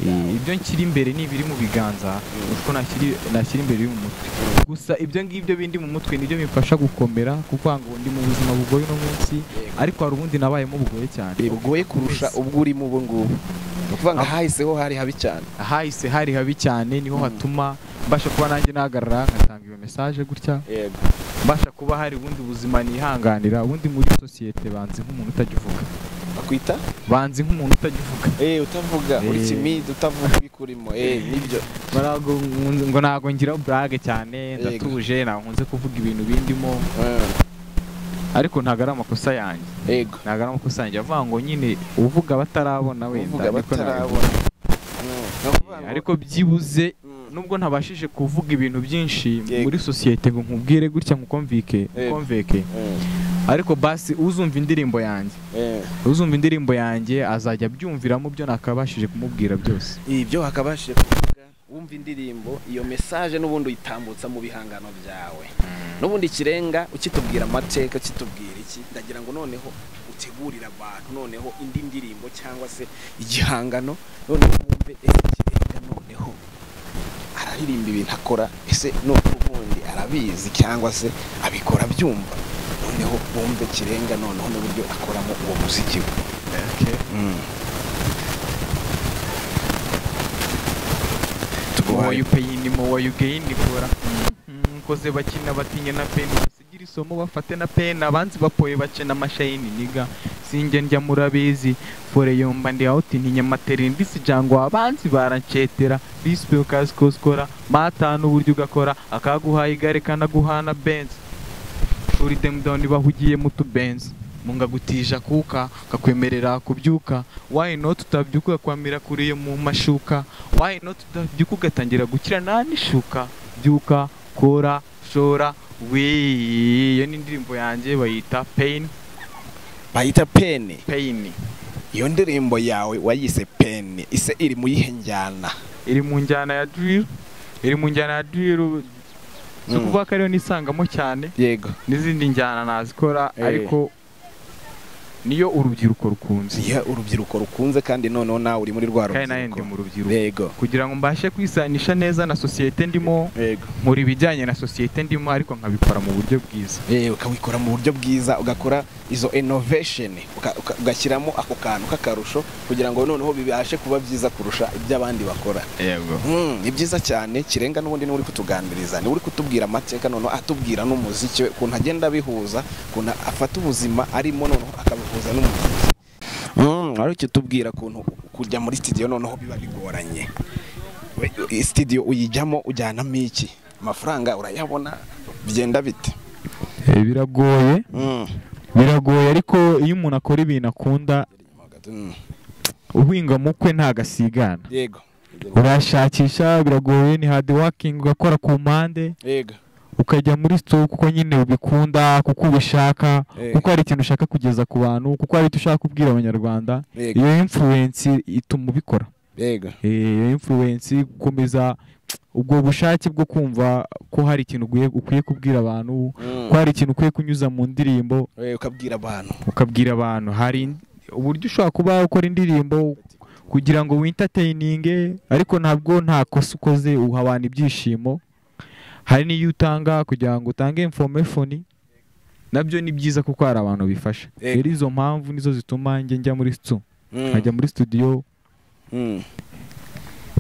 [SPEAKER 1] Eh, ibyo nshyira imbere ni ibiri mu biganza uko nashyiri- nashyira imbere biri mu mutwe gusa ibyo ngibyo bindi mu mutwe nibyo bimfasha gukomera kuko ngo ndi mu buzima bugoye uno munsi ariko hari ubundi nabayemo bugoye cyane
[SPEAKER 3] bigoye kurusha ubwo urimo ubu ngubu ni ukuvuga ngo ahahiseho hari habi cyane
[SPEAKER 1] ahahise hari habi cyane niho
[SPEAKER 3] Mm.
[SPEAKER 1] hatuma mbasha kuba nanjye nahagarara ngatanga iyo mesaje gutya
[SPEAKER 3] yego
[SPEAKER 1] mbasha kuba hari ubundi buzima nihanganira ubundi muri sosiyete banzi nk'umuntu utagivuga
[SPEAKER 3] bakwita
[SPEAKER 1] banzi nk'umuntu utagivuga
[SPEAKER 3] Eh, utavuga uri
[SPEAKER 1] Eh.
[SPEAKER 3] kimide utavuga ibikurimo eh nibyo
[SPEAKER 1] Barago- ngo ntabwo ngira burage cyane
[SPEAKER 3] Yego.
[SPEAKER 1] ndatuje ntakunze kuvuga ibintu bindimo
[SPEAKER 3] Mm,
[SPEAKER 1] ariko ntabwo ari amakosa yanjye
[SPEAKER 3] yego
[SPEAKER 1] ntabwo ari amakosa yanjye avuga ngo nyine uvuga batarabona wenda
[SPEAKER 3] uvuga
[SPEAKER 1] niko
[SPEAKER 3] batarabona Mm, ni ukuvuga
[SPEAKER 1] nabivuga.
[SPEAKER 3] ngo-
[SPEAKER 1] ariko byibuze
[SPEAKER 3] Mm,
[SPEAKER 1] nubwo ntabashije kuvuga ibintu byinshi
[SPEAKER 3] Yego.
[SPEAKER 1] muri sosiyete ngo nkubwire gutya nkukomvike
[SPEAKER 3] Yego.
[SPEAKER 1] nkukomveke
[SPEAKER 3] mm,
[SPEAKER 1] ariko basi uzumva indirimbo yanjye
[SPEAKER 3] eh.
[SPEAKER 1] uzumva indirimbo yanjye azajya abyumviramo ibyo nakabashije kumubwira byose
[SPEAKER 3] ibyo hakabashije kuvuga wumva indirimbo iyo mesaje n'ubundi uyitambutsa mu bihangano byawe n'ubundi ikirenga ukitubwira amateka ukitubwira iki ndagira ngo noneho utegurire abantu noneho indi ndirimbo cyangwa se igihangano noneho wumve ese kirenga noneho araririmba ibintu akora ese noneho ubundi arabizi cyangwa se abikora abyumva noneho wumve kirenga noneho n'uburyo akoramo uwo muziki we
[SPEAKER 1] uwo
[SPEAKER 3] tuguhaye
[SPEAKER 1] yupeyini mu uwo yugeyini kora nkoze bakina batinye na peni basigira isomo bafate na peni abanzi bapoye bace na mashayini niga sinjye ndya murabizi fore yomba ndi awuti ntinyamatere ndisi jango abanzi barancetera bispe ukazikoskora mata n'uburyo ugakora akaguhaye igare kanaguhana benzi shuri dem down bahugiye mu tubenzi munga gutija kuka kakwemerera kubyuka why not utabyuka kwamira kuriye mu mashuka why not utabyuka ugatangira gukira nani shuka byuka kora shora wii iyo ni indirimbo yanjye bayita pain
[SPEAKER 3] bayita peni
[SPEAKER 1] pain
[SPEAKER 3] iyo ndirimbo yawe wayise peni ise iri mu yihe njyana
[SPEAKER 1] iri mu njyana ya drill iri mu njyana ya drill si
[SPEAKER 3] Mm.
[SPEAKER 1] ukuvuga ko ariyo nisangamo cyane
[SPEAKER 3] yego
[SPEAKER 1] n'izindi njyana nazikora
[SPEAKER 3] Eh.
[SPEAKER 1] ariko niyo urubyiruko rukunze
[SPEAKER 3] iya urubyiruko rukunze kandi noneho nawe uri muri rwa
[SPEAKER 1] kandi nawe ndi
[SPEAKER 3] rubyiruko
[SPEAKER 1] mu rubyiruko
[SPEAKER 3] yego
[SPEAKER 1] kugira ngo mbashe kwisanisha neza na sosiyete ndimo
[SPEAKER 3] yego
[SPEAKER 1] nkora ibijyanye na sosiyete ndimo ariko nkabikora mu buryo bwiza
[SPEAKER 3] Eh, ukabikora mu buryo bwiza ugakora izo innovation uka- uka- ugashyiramo ako kantu k'akarusho kugira ngo noneho bibashe kuba byiza kurusha iby'abandi bakora
[SPEAKER 1] yego
[SPEAKER 3] Mm, ni byiza cyane kirenga n'ubundi niwe uri kutuganiriza niwe uri kutubwira amateka noneho atubwira n'umuziki we ukuntu agenda abihuza ukuntu afata ubuzima arimo noneho akabihuza n'umuziki Mm, wari ukitubwira ukuntu kujya muri studio noneho biba bigoranye We- iyi studio uyijyamo ujyanamo iki amafaranga urayabona bigenda bite
[SPEAKER 1] biragoye
[SPEAKER 3] Mm.
[SPEAKER 1] biragoye ariko iyo umuntu akora ibintu akunda
[SPEAKER 3] Mm.
[SPEAKER 1] uhinga mu kwe ntagasigana
[SPEAKER 3] yego
[SPEAKER 1] urashakisha biragoye ni hard working ugakora ku mpande
[SPEAKER 3] yego
[SPEAKER 1] ukajya muri sitoke kuko nyine ubikunda kuko ubishaka
[SPEAKER 3] Eh.
[SPEAKER 1] kuko hari ikintu ushaka kugeza ku bantu kuko hari icyo ushaka kubwira abanyarwanda
[SPEAKER 3] yego
[SPEAKER 1] iyo influence ituma ubikora
[SPEAKER 3] yego
[SPEAKER 1] Eh, iyo influence gukomeza ubwo bushake bwo kumva ko hari ikintu ugiye- ukwiye kubwira abantu
[SPEAKER 3] Mm.
[SPEAKER 1] ko hari ikintu ukwiye kunyuza mu ndirimbo
[SPEAKER 3] Eh, ukabwira abantu
[SPEAKER 1] ukabwira abantu hari in- uburyo ushobora kuba ukora indirimbo kugira ngo wintateyinge ariko ntabwo nta kosa ukoze uha abantu ibyishimo hari n'iyo utanga kugira ngo utange informefoni nabyo ni byiza kuko hari abantu bifasha
[SPEAKER 3] Yego.
[SPEAKER 1] rero izo mpamvu nizo zituma njye njya muri stu
[SPEAKER 3] Mm.
[SPEAKER 1] nkajya muri studio
[SPEAKER 3] Mm.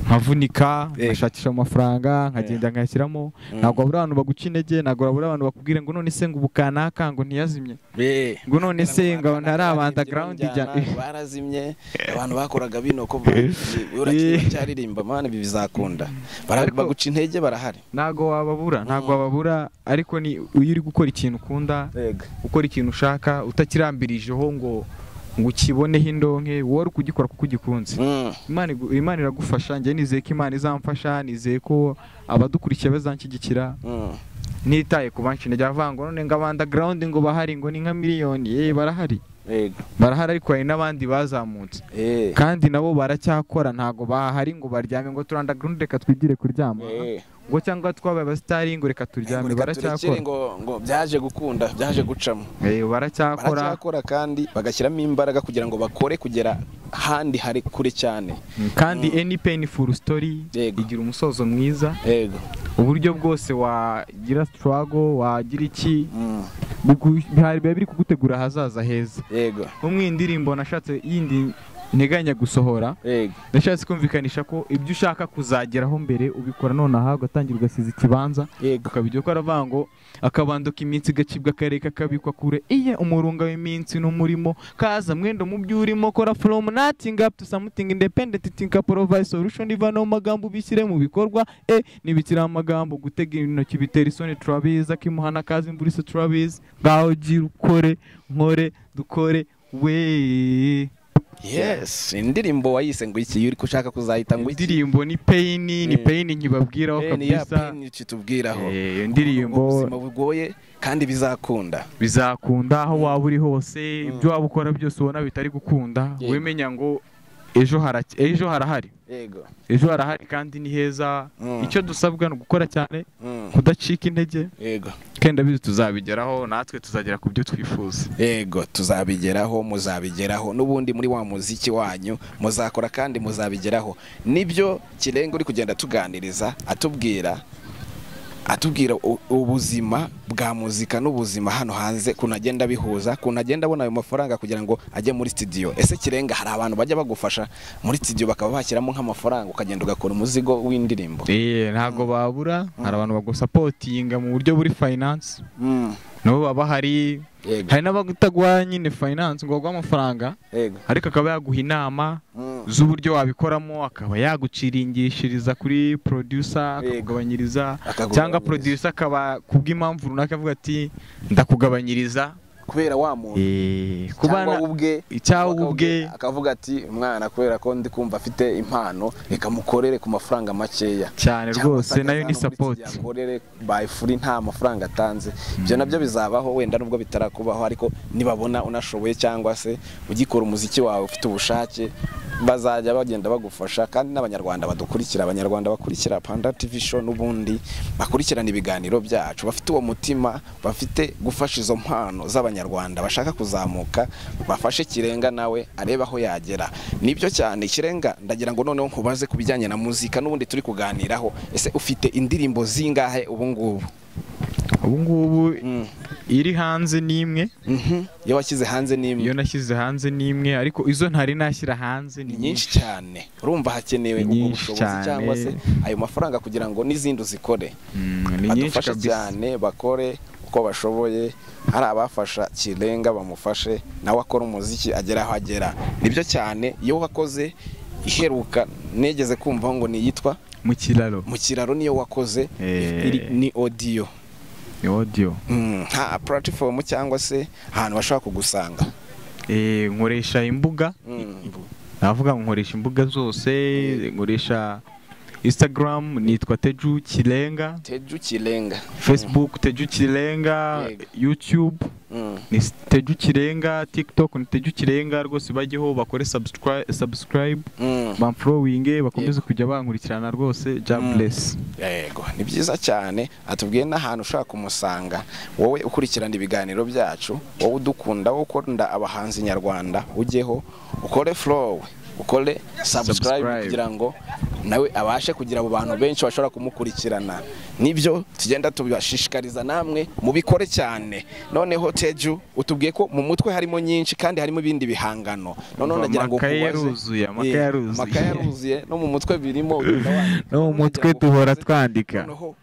[SPEAKER 1] nkavunika
[SPEAKER 3] Yego.
[SPEAKER 1] nkashakisha amafaranga nkagenda nkayashyiramo
[SPEAKER 3] Mm.
[SPEAKER 1] ntabwo habura abantu baguca intege ntabwo habura abantu bakubwira ngo none se ngo ubu kanaka ngo ntiyazimye
[SPEAKER 3] Eh.
[SPEAKER 1] ngo none se ngo ntarabanda
[SPEAKER 3] Barazimye,
[SPEAKER 1] garawundi
[SPEAKER 3] njyana, barazimye abantu bakoraga bino ko uracyaririmba mani ibi bizakunda Bara-
[SPEAKER 1] Ariko-
[SPEAKER 3] baguca intege barahari
[SPEAKER 1] ntabwo wababura ntabwo wababura ariko ni iyo uri gukora ikintu ukunda ukora ikintu ushaka utakirambirijeho ngo ngo ukiboneho indonke wowe uri kugikora kuko ugikunze
[SPEAKER 3] Mm.
[SPEAKER 1] Imana igu- imana iragufasha njye nizeye ko imana izamfasha nizeye ko abadukurikiye bazanshyigikira
[SPEAKER 3] Mm.
[SPEAKER 1] nitaye ku banshi intege avuga ngo none ngo abanda garawundi ngo bahari ngo ni nka miliyoni eh barahari
[SPEAKER 3] Yego.
[SPEAKER 1] barahari ariko hari n'abandi bazamutse
[SPEAKER 3] Eh.
[SPEAKER 1] kandi nabo baracyakora ntabgo bahari ngo baryame ngo turanda gurundi reka twigire kuryama
[SPEAKER 3] Eh.
[SPEAKER 1] ngo cyangwa twabaye abasitari ngo reka turyame
[SPEAKER 3] Ngo reka turekere
[SPEAKER 1] baracyakora
[SPEAKER 3] ngo ngo byaje gukunda byaje gucamo
[SPEAKER 1] Eh, baracyakora
[SPEAKER 3] baracyakora kandi bagashyiramo imbaraga kugira ngo bakore kugera ahandi hari kure cyane
[SPEAKER 1] kandi
[SPEAKER 3] Mm.
[SPEAKER 1] any painful story
[SPEAKER 3] Yego.
[SPEAKER 1] igira umusozo mwiza
[SPEAKER 3] yego
[SPEAKER 1] uburyo bwose wagira struggle wagira iki
[SPEAKER 3] Mm.
[SPEAKER 1] bigu- bihari biba biri kugutegura ahazaza heza
[SPEAKER 3] yego
[SPEAKER 1] nko mu iyi ndirimbo nashatse yindi nteganya gusohora
[SPEAKER 3] yego
[SPEAKER 1] nashatse kumvikanisha ko ibyo ushaka kuzageraho mbere ubikora nonaha ugatangira ugasiza ikibanza
[SPEAKER 3] yego
[SPEAKER 1] ukabijya ko aravuga ngo akabanduka iminsi gacibwa akareka kabikwa kure iye umurunga w'iminsi n'umurimo kaza mwendo mu byo urimo kora from nothing up to something independent think provide solution iva no mu magambo ubishyire mu bikorwa e ntibikiri amagambo gutega intoki bitera isoni turabizi akimuhana akaza imvura isa turabizi ngaho gira ukore nkore dukore we
[SPEAKER 3] yes indirimbo wayise ngo iki iyo uri ushaka kuzahita ngo iki
[SPEAKER 1] indirimbo ni peyini ni
[SPEAKER 3] Mm.
[SPEAKER 1] peyini nkibabwiraho
[SPEAKER 3] Eh, ni ya
[SPEAKER 1] kabisa
[SPEAKER 3] peni kitubwiraho
[SPEAKER 1] Eh, iyo ndirimbo
[SPEAKER 3] ubuzima bugoye kandi bizakunda
[SPEAKER 1] bizakunda aho waba uri hose ibyo waba ukora byose ubona bitari gukunda
[SPEAKER 3] Yego.
[SPEAKER 1] wimenya ngo ejo haraki- ejo harahari
[SPEAKER 3] yego
[SPEAKER 1] ejo harahari kandi ni heza
[SPEAKER 3] Mm.
[SPEAKER 1] icyo dusabwa ni ugukora cyane
[SPEAKER 3] Mm.
[SPEAKER 1] kudacika intege
[SPEAKER 3] yego
[SPEAKER 1] kandi ndabizi tuzabigeraho natwe tuzagera ku byo twifuza
[SPEAKER 3] yego tuzabigeraho muzabigeraho n'ubundi muri wa muziki wanyu muzakora kandi muzabigeraho nibyo kirenga uri kugenda tuganiriza atubwira atubwira u- ubuzima bwa muzika n'ubuzima hano hanze ukuntu agenda abihuza ukuntu agenda abona ayo mafaranga kugira ngo ajye muri studio ese kirenga hari abantu bajya bagufasha muri studio bakaba bashyiramo nk'amafaranga ukagenda ugakora umuzigo w'indirimbo
[SPEAKER 1] Eh, ntabwo babura hari abantu bagusapotinga mu buryo buri finance
[SPEAKER 3] Mm.
[SPEAKER 1] nabo baba hari
[SPEAKER 3] yego
[SPEAKER 1] hari n'abataguha nyine finance ngo baguhe amafaranga
[SPEAKER 3] yego
[SPEAKER 1] ariko akaba yaguha inama
[SPEAKER 3] Mm.
[SPEAKER 1] z'uburyo wabikoramo akaba yaguciringishiriza kuri producer
[SPEAKER 3] Yego.
[SPEAKER 1] akakugabanyiriza
[SPEAKER 3] Akakugabanyiriza.
[SPEAKER 1] cyangwa producer akaba kubw'impamvu runaka avuga ati ndakugabanyiriza
[SPEAKER 3] kubera wa muntu
[SPEAKER 1] eh, ku
[SPEAKER 3] cyangwa
[SPEAKER 1] bana-
[SPEAKER 3] ubwe
[SPEAKER 1] cyangwa
[SPEAKER 3] akaba
[SPEAKER 1] ubwe
[SPEAKER 3] akavuga ati umwana kubera ko ndi kumva afite impano reka mukorere ku mafaranga makeya
[SPEAKER 1] cyane
[SPEAKER 3] Cyangwa se
[SPEAKER 1] rwose nayo ni
[SPEAKER 3] akazana muri
[SPEAKER 1] support
[SPEAKER 3] studio akorere by free nta mafaranga atanze ibyo nabyo bizabaho wenda nubwo bitarakubaho ariko nibabona unashoboye cyangwa se ugikora umuziki wawe ufite ubushake bazajya bagenda bagufasha kandi n'abanyarwanda badukurikira abanyarwanda bakurikira panda tv show n'ubundi bakurikirana ibiganiro byacu bafite uwo mutima bafite gufasha izo mpano z'abanyarwanda bashaka kuzamuka bafashe kirenga nawe arebe aho yagera nibyo cyane kirenga ndagira ngo noneho nkubaze ku bijyanye na muzika n'ubundi turi kuganiraho ese ufite indirimbo zingahe ubu ngubu
[SPEAKER 1] ubu ngubu
[SPEAKER 3] Mm.
[SPEAKER 1] iri hanze ni imwe
[SPEAKER 3] Mhm. iyo washyize hanze ni imwe
[SPEAKER 1] iyo nashyize hanze ni imwe ariko izo ntari nashyira hanze ni
[SPEAKER 3] ni nyinshi cyane urumva hakenewe
[SPEAKER 1] Ni
[SPEAKER 3] ubwo
[SPEAKER 1] nyinshi
[SPEAKER 3] bushobozi
[SPEAKER 1] cyane.
[SPEAKER 3] cyangwa se ayo mafaranga kugira ngo n'izindi uzikore
[SPEAKER 1] Mm, ni nyinshi
[SPEAKER 3] badufashe
[SPEAKER 1] kabisa
[SPEAKER 3] cyane bakore uko bashoboye hari abafasha kirenga bamufashe nawe akora umuziki agera aho agera nibyo cyane iyo wakoze iheruka negeze kumvaho ngo niyitwa
[SPEAKER 1] mu kiraro
[SPEAKER 3] mu kiraro niyo wakoze
[SPEAKER 1] Eh.
[SPEAKER 3] iri- ni odiyo
[SPEAKER 1] ni audio
[SPEAKER 3] Mm, nta puratifomu cyangwa se ahantu bashobora kugusanga
[SPEAKER 1] Eh, nkoresha imbuga
[SPEAKER 3] Mm.
[SPEAKER 1] navuga ngo nkoresha imbuga zose nkoresha instagram nitwa teju kirenga
[SPEAKER 3] teju kirenga
[SPEAKER 1] facebook teju kirenga
[SPEAKER 3] Yego.
[SPEAKER 1] youtube
[SPEAKER 3] Mm.
[SPEAKER 1] ni teju kirenga tiktok ni teju kirenga rwose bajyeho bakore subscribe, subscribe
[SPEAKER 3] Mm.
[SPEAKER 1] bamforowinge bakomeze kujya bankurikirana rwose
[SPEAKER 3] Mm.
[SPEAKER 1] job bless
[SPEAKER 3] yego ni byiza cyane atubwiye n'ahantu ushobora kumusanga wowe ukurikirana ibiganiro byacu wowe udukunda wowe ukunda abahanzi nyarwanda ujyeho ukore flow ukore subscribe
[SPEAKER 1] Subscribe.
[SPEAKER 3] kugira ngo nawe abashe kugira abo bantu benshi bashobora kumukurikirana nibyo tugenda tubashishikariza namwe mubikore cyane noneho teju utubwiye ko mu mutwe harimo nyinshi kandi harimo ibindi bihangano noneho
[SPEAKER 1] Umva,
[SPEAKER 3] nagira ngo
[SPEAKER 1] amakaye
[SPEAKER 3] nkubaze-
[SPEAKER 1] yaruzuye, amakaye
[SPEAKER 3] Yeah,
[SPEAKER 1] yaruzuye.
[SPEAKER 3] amakaye yaruzuye no mu mutwe birimo ugenda wandika.
[SPEAKER 1] no mu mutwe duhora twandika
[SPEAKER 3] noneho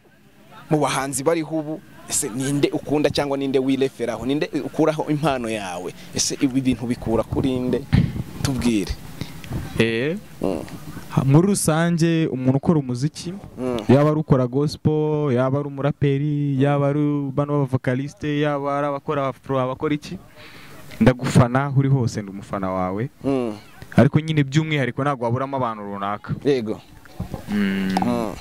[SPEAKER 3] mu bahanzi bariho ubu ese ninde ukunda cyangwa ninde wireferaho ninde ukuraho impano yawe ese ibi bintu bikura kuri nde tubwire
[SPEAKER 1] Eh,
[SPEAKER 3] Mm,
[SPEAKER 1] ha- muri rusange umuntu ukora umuziki
[SPEAKER 3] mm,
[SPEAKER 1] yaba ari ukora gospel yaba ari umuraperi yaba ari bano b'abavokaliste yaba ari abakora afro abakora iki ndagufana aho uri hose ndi umufana wawe
[SPEAKER 3] mm.
[SPEAKER 1] ariko nyine by'umwihariko ntabwo waburamo abantu runaka
[SPEAKER 3] yego Mm,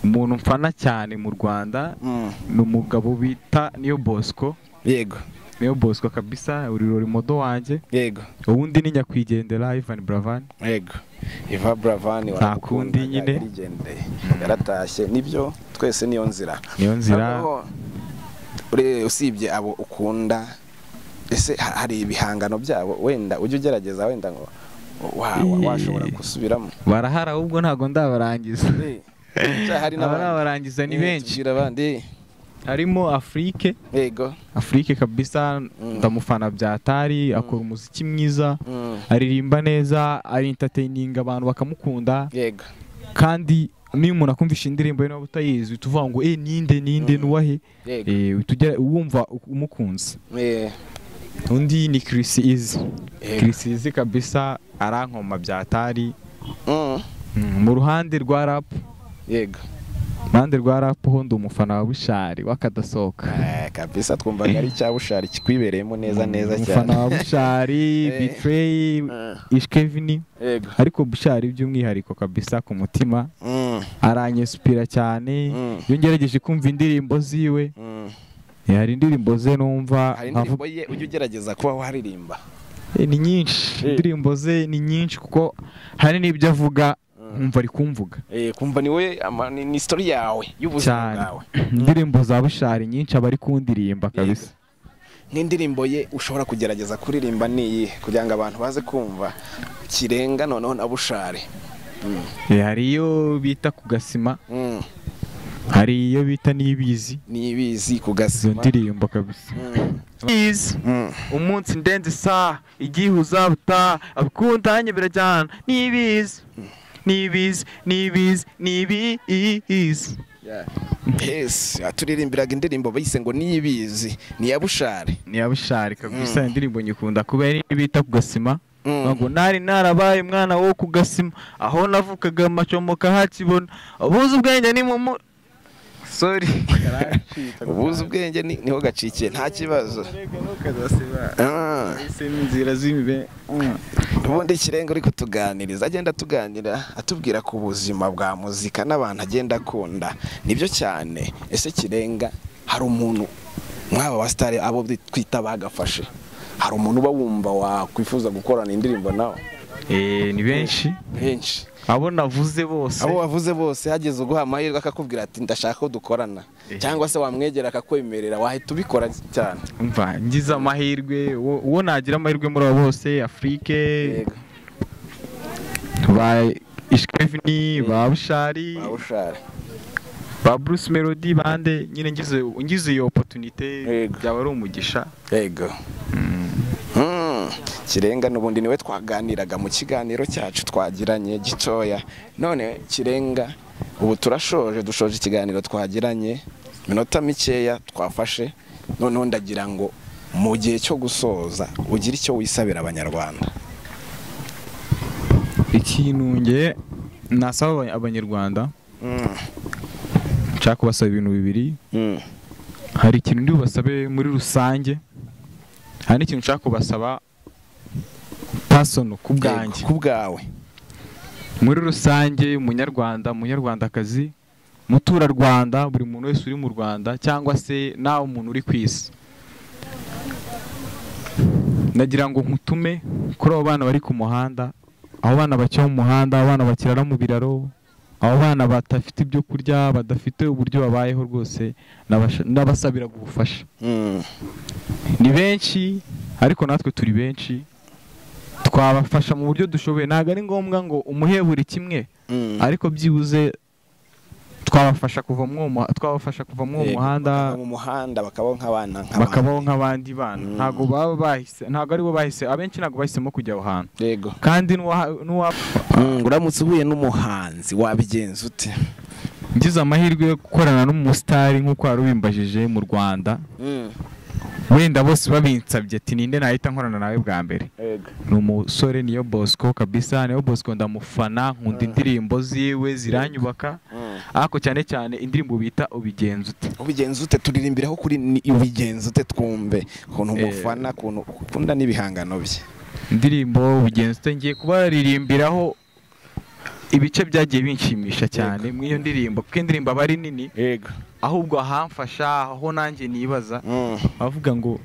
[SPEAKER 1] umuntu mfana cyane mu rwanda
[SPEAKER 3] mm.
[SPEAKER 1] ni umugabo bita niyo bosco
[SPEAKER 3] yego
[SPEAKER 1] niyo bosco kabisa urirori modo wanjye
[SPEAKER 3] yego
[SPEAKER 1] ubundi ni nyakwigendera ivan bravani
[SPEAKER 3] yego iva buravani
[SPEAKER 1] Nta kundi nyine.
[SPEAKER 3] yaratashye nibyo twese niyo nzira
[SPEAKER 1] niyo nzira
[SPEAKER 3] Noneho, ure- usibye abo ukunda ese ha- hari ibihangano byabo wenda ujye ugerageza wenda ngo wa- wa- washobora gusubiramo
[SPEAKER 1] barahari ahubwo ntabwo ndabarangiza
[SPEAKER 3] Eh, cya hari
[SPEAKER 1] aba
[SPEAKER 3] n'abandi.
[SPEAKER 1] n'abarangiza ni
[SPEAKER 3] Eh,
[SPEAKER 1] benshi
[SPEAKER 3] tubwira abandi
[SPEAKER 1] harimo afurike
[SPEAKER 3] yego
[SPEAKER 1] afurike kabisa ndamufana byatari akora umuziki mwiza
[SPEAKER 3] Mm,
[SPEAKER 1] aririmba neza arintateyininga abantu bakamukunda
[SPEAKER 3] yego
[SPEAKER 1] kandi niyo umuntu akumvisha indirimbo ye niba utayizi uhita uvuga ngo eh ninde ninde nuwahe
[SPEAKER 3] yego
[SPEAKER 1] Eh, uhita ugera- wumva umukunze
[SPEAKER 3] Eh,
[SPEAKER 1] undi ni kirisi izi
[SPEAKER 3] Yego.
[SPEAKER 1] kirisi izi kabisa arankoma byatari
[SPEAKER 3] mm,
[SPEAKER 1] Mm, mu ruhande rwa rapu
[SPEAKER 3] yego
[SPEAKER 1] ruhande rwa rapu ho ndi umufana wa bushari w'akadasohoka
[SPEAKER 3] Eh, kabisa twumvaga ari cya bushari kikwibereyemo neza neza
[SPEAKER 1] umufana
[SPEAKER 3] cyane
[SPEAKER 1] wa bushari
[SPEAKER 3] Eh.
[SPEAKER 1] bitreyi ishkevini
[SPEAKER 3] yego
[SPEAKER 1] ariko bushari by'umwihariko kabisa ku mutima
[SPEAKER 3] Mm,
[SPEAKER 1] aranyesupira cyane
[SPEAKER 3] Mm.
[SPEAKER 1] iyo ngerageje kumva indirimbo ziwe
[SPEAKER 3] mm.
[SPEAKER 1] eh, hari indirimbo ze numva
[SPEAKER 3] hari
[SPEAKER 1] nkavu-
[SPEAKER 3] indirimbo ye ujye ugerageza kuba waririmba
[SPEAKER 1] eh, ni nyinshi
[SPEAKER 3] Eh.
[SPEAKER 1] indirimbo ze ni nyinshi kuko hari n'ibyo avuga
[SPEAKER 3] Mm.
[SPEAKER 1] nkumva ari kumvuga
[SPEAKER 3] Eh, kumva ni we ama- ni ni story yawe y'ubuzima
[SPEAKER 1] cyane
[SPEAKER 3] bwawe
[SPEAKER 1] indirimbo za bushari nyinshi aba ari kundirimba kabisa
[SPEAKER 3] n'indirimbo ye ushobora kugerageza kuririmba niyi kugira ngo abantu baze kumva kirenga noneho na bushari
[SPEAKER 1] Eh, hari iyo bita ku gasima
[SPEAKER 3] Mm,
[SPEAKER 1] hari iyo bita n'ibizi
[SPEAKER 3] nibizi ku
[SPEAKER 1] izo
[SPEAKER 3] gasima
[SPEAKER 1] ndirimbo kabisa
[SPEAKER 3] Mm,
[SPEAKER 2] Please.
[SPEAKER 3] mm.
[SPEAKER 2] umunsi ndenze isaha igihe uzabutaha abikunda hanyobera cyane n'ibizi n'ibizi n'ibizi n'ibizi
[SPEAKER 3] Yeah. Yes, aturirimbiraga indirimbo bayise ngo niyibizi ni iya bushari
[SPEAKER 1] ni iya bushari kabisa
[SPEAKER 3] Mm.
[SPEAKER 1] indirimbo nyikunda kubera iyo bita ku gasima
[SPEAKER 3] Mm.
[SPEAKER 1] bavuga ngo nari narabaye umwana wo ku gasima aho navukaga amacomoka hakibona abuze ubwenge ni mu mu sorry
[SPEAKER 3] ubuze ubwenge ni- niho gacikiye nta kibazo Ah.
[SPEAKER 1] inzira z'imbere
[SPEAKER 3] ubundi kirenga uri kutuganiriza agenda atuganira atubwira ku buzima bwa muzika n'abantu agenda akunda nibyo cyane ese kirenga hari umuntu mwaba ba sitari abo twita bagafashe hari umuntu uba wumva wakwifuza gukorana indirimbo nawe
[SPEAKER 2] Eh, ni benshi
[SPEAKER 3] henshi
[SPEAKER 2] abo navuze bose
[SPEAKER 3] abo wavuze bose hageze uguha amahirwe akakubwira ati ndashaka ko dukorana
[SPEAKER 2] Eh.
[SPEAKER 3] cyangwa se wamwegera akakwemerera wahita ubikora cyane
[SPEAKER 2] umva
[SPEAKER 1] ngize amahirwe uwo uwo nagira amahirwe muri abo bose afurike
[SPEAKER 3] yego
[SPEAKER 1] ba ishwevini ba bushari
[SPEAKER 3] waba ushara
[SPEAKER 1] ba bruce melody bande nyine ngize ngize iyo opotunite
[SPEAKER 3] Yego.
[SPEAKER 1] byaba ari umugisha
[SPEAKER 3] yego Mm. kirenga n'ubundi niwe twaganiraga mu kiganiro cyacu twagiranye gitoya none kirenga ubu turashoje dushoje ikiganiro twagiranye minota mikeya twafashe noneho ndagira ngo mu gihe cyo gusoza ugire icyo wisabira abanyarwanda
[SPEAKER 1] ikintu nge nasaba aba- abanyarwanda
[SPEAKER 3] Mm.
[SPEAKER 1] nshaka kubasaba ibintu bibiri
[SPEAKER 3] Mm.
[SPEAKER 1] hari ikintu ndi bubasabe muri rusange hari n'ikintu nshaka kubasaba pasono ku bwanjye
[SPEAKER 3] Yego, ku bwawe
[SPEAKER 1] muri rusange umunyarwanda umunyarwandakazi muturarwanda buri muntu wese uri mu rwanda cyangwa se nawe umuntu uri ku isi nagira ngo nkutume kuri abo bana bari ku muhanda abo bana bakina mu muhanda abo bana bakirara mu biraro abo bana badafite ibyo kurya badafite uburyo babayeho rwose nabasha- ndabasabira ubufasha
[SPEAKER 3] Mm.
[SPEAKER 1] ni benshi ariko natwe turi benshi twabafasha mu buryo dushoboye ntabwo ari ngombwa ngo umuhe buri kimwe
[SPEAKER 3] Mm.
[SPEAKER 1] ariko byibuze twabafasha kuva muri uwo mu- twabafasha kuva muri uwo
[SPEAKER 3] Yego, bakava
[SPEAKER 1] muhanda
[SPEAKER 3] mu muhanda bakabaho nk'abana nk'abandi.
[SPEAKER 1] bakabaho nk'abandi bana
[SPEAKER 3] Mm.
[SPEAKER 1] ntabwo baba bahise ntabwo aribo bahise abenshi ntabwo bahisemo kujya aho hantu
[SPEAKER 3] yego
[SPEAKER 1] kandi n'uwa- n'uwapfa
[SPEAKER 3] Mm, uramutse uhuye n'umuhanzi wabigenza ute
[SPEAKER 1] ngize amahirwe yo gukorana n'umusitari nk'uko wari ubimbajije mu rwanda
[SPEAKER 3] Mm.
[SPEAKER 1] wenda bose babinsabye ati ninde nahita nkorana nawe bwa mbere
[SPEAKER 3] yego
[SPEAKER 1] ni umusore niyo bosco kabisa niyo bosco ndamufana nkunda indirimbo ziwe ziranyubaka
[SPEAKER 3] Mm.
[SPEAKER 1] ariko cyane cyane indirimbo bita ubigenza ute
[SPEAKER 3] ubigenza ute turirimbiraho kuri ni- ubigenza ute twumve ukuntu umufana ukuntu ukunda n'ibihangano bye
[SPEAKER 1] indirimbo ubigenza ute ngiye kubaririmbiraho ibice byagiye binshimisha cyane muri iyo ndirimbo kuko indirimbo aba ari nini
[SPEAKER 3] yego
[SPEAKER 1] ahubwo ahamfasha aho nanjye nibaza avuga ngo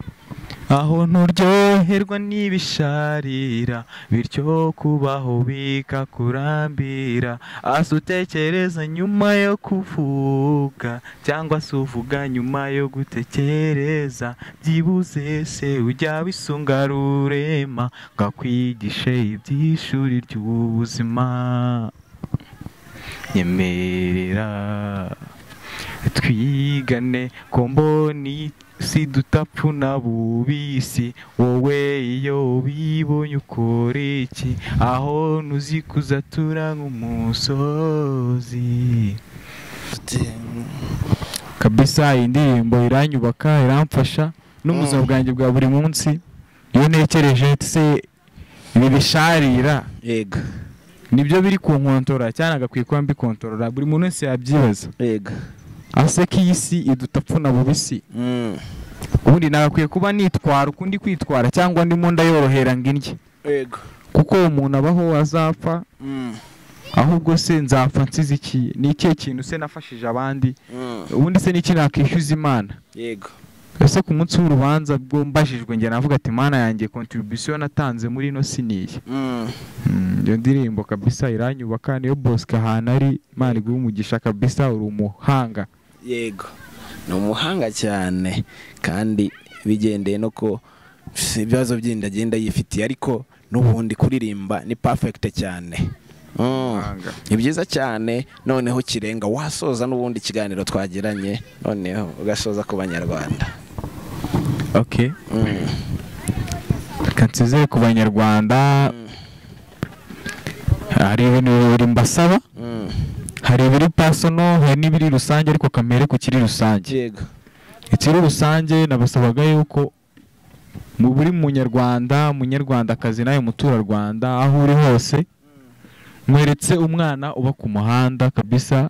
[SPEAKER 1] aho nturyoherwa n'ibisharira bityo kubaho bikakurambira asa utekereza nyuma yo kuvuga cyangwa se uvuga nyuma yo gutekereza byibuze se ujya wisunga rurema ngo akwigishe iby'ishuri ry'ubuzima nyemerera twigane komboni si dutapfuna bubisi wowe iyo ubibonye ukora iki aho ntuzikuza tura nk'umusozi kabisa iyi ndirimbo iranyubaka iramfasha no mu buzima bwanjye bwa buri munsi iyo ntekereje se ibi bisharira
[SPEAKER 3] yego
[SPEAKER 1] nibyo biri ku nkontorora cyane agakwiye kuba mbikontorora buri muntu wese yabyibaza
[SPEAKER 3] yego
[SPEAKER 1] ase ko iyi si idutapfuna bubisi
[SPEAKER 3] Mm.
[SPEAKER 1] ubundi nagakwiye kuba nitwara ukundi kwitwara cyangwa ndimo ndayorohera ngo indye
[SPEAKER 3] yego
[SPEAKER 1] kuko umuntu abaho azapfa
[SPEAKER 3] Mm.
[SPEAKER 1] ahubwo se nzapfa nsize iki ni ikihe kintu se nafashije abandi
[SPEAKER 3] Mm.
[SPEAKER 1] ubundi se ni iki nakishyuza imana
[SPEAKER 3] yego
[SPEAKER 1] ese ku munsi w'urubanza bwo mbajijwe njye navuga ati imana yanjye kontribusiyo natanze muri ino si niyi
[SPEAKER 3] Mm.
[SPEAKER 1] Mm, iyo ndirimbo kabisa iranyubaka niyo bosika ahantu ari imana iguha umugisha kabisa uri umuhanga
[SPEAKER 3] yego ni umuhanga cyane kandi bigendeye no ko ibibazo byindi agenda yifitiye ariko n'ubundi kuririmba ni perfect cyane Mm.
[SPEAKER 1] Umuhanga.
[SPEAKER 3] ni byiza cyane noneho kirenga wasoza n'ubundi ikiganiro twagiranye noneho ugasoza ku banyarwanda
[SPEAKER 1] okay
[SPEAKER 3] Mm.
[SPEAKER 1] reka nsezere ku banyarwanda hari ibintu bibiri mbasaba
[SPEAKER 3] Mm.
[SPEAKER 1] hari ibiri pasono hari n'ibiri rusange ariko kamere ku kiri rusange
[SPEAKER 3] yego
[SPEAKER 1] ikiri rusange nabasabaga yuko mu buri munyarwanda munyarwandakazi nawe muturarwanda aho uri hose mweretse umwana uba ku muhanda kabisa